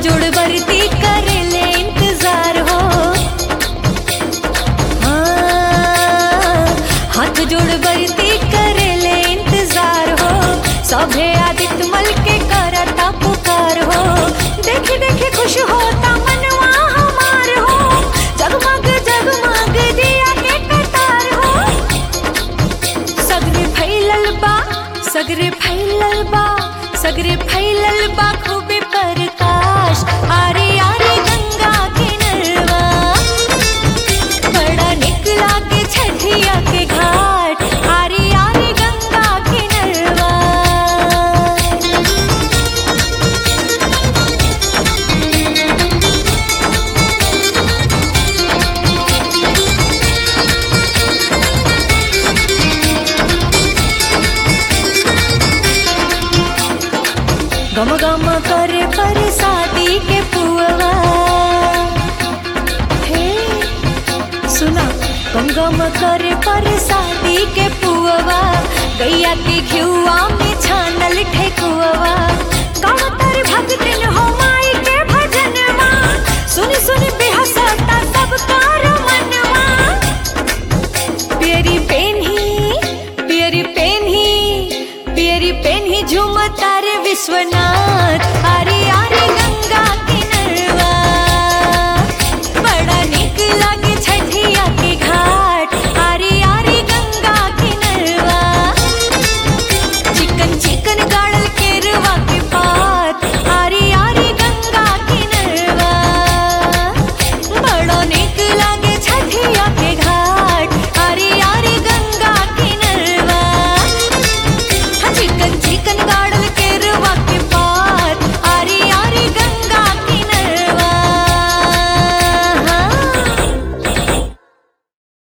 जोड़ बरती कर ले इंतजार हो हाँ, हाथ जोड़ बरती कर ले इंतजार हो सभे आदित्य मल के करता पुकार हो देख देख खुश होता मनवा हमार हो जगमग जगमग दिया के कतार हो सगरे फैलल बा सगरे फैलल बा सगरे फैलल बा खूबे प्रकाश आरे आरे गंगा के नरवा बड़ा निकला के छठिया के घाट आरे आरे गंगा के नरवा गम गम करे पर शादी के पुआ हे सुना गम गम करे पर शादी के पुआ गैया के घियुआ में छानल ठेकुआ कवतर भगतिन हो माई के भजनवा सुन सुन बेहसता सब कार मनवा पियरी पेन्ही पियरी पेन्ही पियरी पेन्ही झूमता रे विश्वनाथ अरे